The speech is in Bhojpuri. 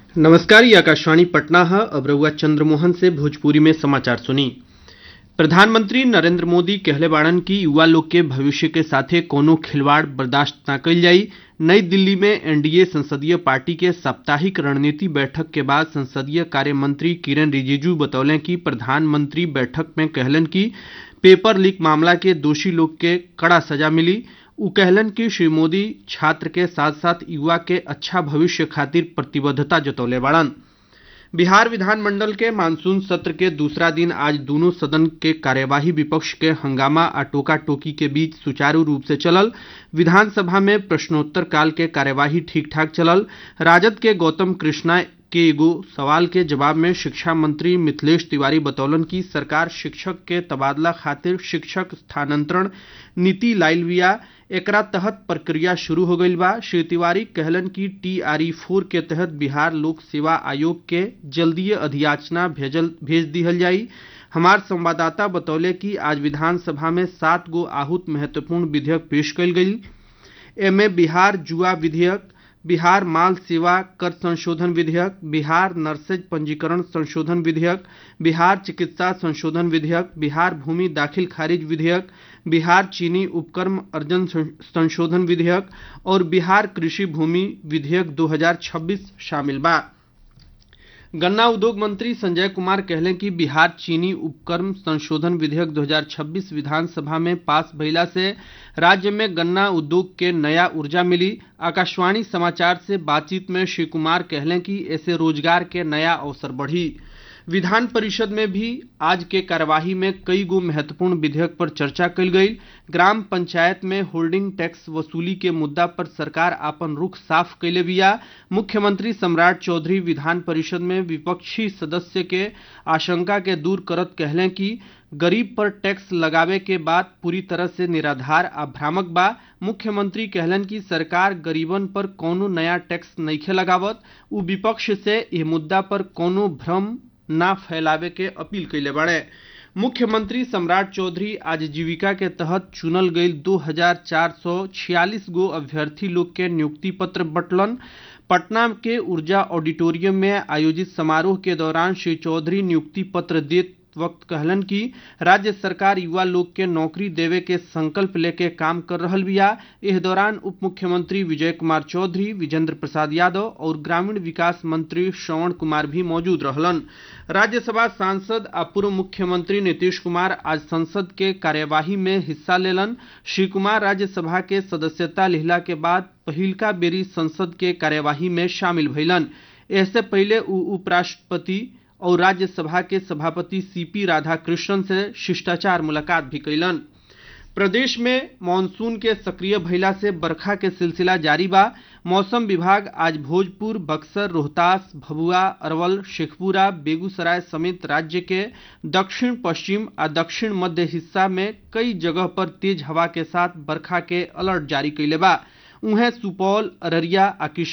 नमस्कार ये आकाशवाणी पटना है अब रउआ चंद्रमोहन से भोजपुरी में समाचार सुनी प्रधानमंत्री नरेंद्र मोदी कहले बाड़न की युवा लोग के भविष्य के साथे कोनो खिलवाड़ बर्दाश्त न कइल जाई नई दिल्ली में एनडीए संसदीय पार्टी के साप्ताहिक रणनीति बैठक के बाद संसदीय कार्य मंत्री किरेन रिजिजू बतौले कि प्रधानमंत्री बैठक में कहलन कि पेपर लीक मामला के दोषी लोग के कड़ा सजा मिली उ कहलन कि श्री मोदी छात्र के साथ साथ युवा के अच्छा भविष्य खातिर प्रतिबद्धता जतौले बाड़न बिहार विधानमंडल के मानसून सत्र के दूसरा दिन आज दोनों सदन के कार्यवाही विपक्ष के हंगामा आ टोका टोकी के बीच सुचारू रूप से चलल विधानसभा में प्रश्नोत्तर काल के कार्यवाही ठीक ठाक चलल राजद के गौतम कृष्णा के एगो सवाल के जवाब में शिक्षा मंत्री मिथिलेश तिवारी बतौलन कि सरकार शिक्षक के तबादला खातिर शिक्षक स्थानांतरण नीति लाइल बिया एकरा तहत प्रक्रिया शुरू हो गईल बा श्री तिवारी कहलन कि टीआरई फोर के तहत बिहार लोक सेवा आयोग के जल्दीय अधियाचना भेजल भेज दिहल जाई हमार संवाददाता बतौले कि आज विधानसभा में सात गो आहूत महत्वपूर्ण विधेयक पेश कयल गई एमे बिहार जुआ विधेयक बिहार माल सेवा कर संशोधन विधेयक बिहार नर्सेज पंजीकरण संशोधन विधेयक बिहार चिकित्सा संशोधन विधेयक बिहार भूमि दाखिल खारिज विधेयक बिहार चीनी उपक्रम अर्जन संशोधन विधेयक और बिहार कृषि भूमि विधेयक 2026 शामिल बा गन्ना उद्योग मंत्री संजय कुमार कहले कि बिहार चीनी उपक्रम संशोधन विधेयक 2026 विधानसभा में पास भइला से राज्य में गन्ना उद्योग के नया ऊर्जा मिली आकाशवाणी समाचार से बातचीत में श्री कुमार कहले कि ऐसे रोजगार के नया अवसर बढ़ी विधान परिषद में भी आज के कार्यवाही में कई गो महत्वपूर्ण विधेयक पर चर्चा कल गई ग्राम पंचायत में होल्डिंग टैक्स वसूली के मुद्दा पर सरकार अपन रुख साफ कैले बिया मुख्यमंत्री सम्राट चौधरी विधान परिषद में विपक्षी सदस्य के आशंका के दूर करत कहले कि गरीब पर टैक्स लगावे के बाद पूरी तरह से निराधार आ भ्रामक बा मुख्यमंत्री कहलन कि सरकार गरीबन पर कोनो नया टैक्स नइखे लगावत उ विपक्ष से यह मुद्दा पर कोनो भ्रम ना फैलावे के अपील कैले बाड़े मुख्यमंत्री सम्राट चौधरी आज जीविका के तहत चुनल गई 2446 गो अभ्यर्थी लोग के नियुक्ति पत्र बटलन पटना के ऊर्जा ऑडिटोरियम में आयोजित समारोह के दौरान श्री चौधरी नियुक्ति पत्र देत वक्त कहलन कि राज्य सरकार युवा लोग के नौकरी देवे के संकल्प लेके काम कर रहल बिया इस दौरान उप मुख्यमंत्री विजय कुमार चौधरी विजेंद्र प्रसाद यादव और ग्रामीण विकास मंत्री श्रवण कुमार भी मौजूद रहलन राज्यसभा सांसद आ पूर्व मुख्यमंत्री नीतीश कुमार आज संसद के कार्यवाही में हिस्सा लेलन श्री कुमार राज्यसभा के सदस्यता लिहला के बाद पहिलका बेरी संसद के कार्यवाही में शामिल भइलन इससे पहले उ उपराष्ट्रपति और राज्यसभा के सभापति सीपी राधाकृष्णन से शिष्टाचार मुलाकात भी कैलन प्रदेश में मानसून के सक्रिय भइला से बरखा के सिलसिला जारी बा मौसम विभाग आज भोजपुर बक्सर रोहतास भभुआ अरवल शेखपुरा बेगूसराय समेत राज्य के दक्षिण पश्चिम आ दक्षिण मध्य हिस्सा में कई जगह पर तेज हवा के साथ बरखा के अलर्ट जारी कैले बा उहें सुपौल अररिया आ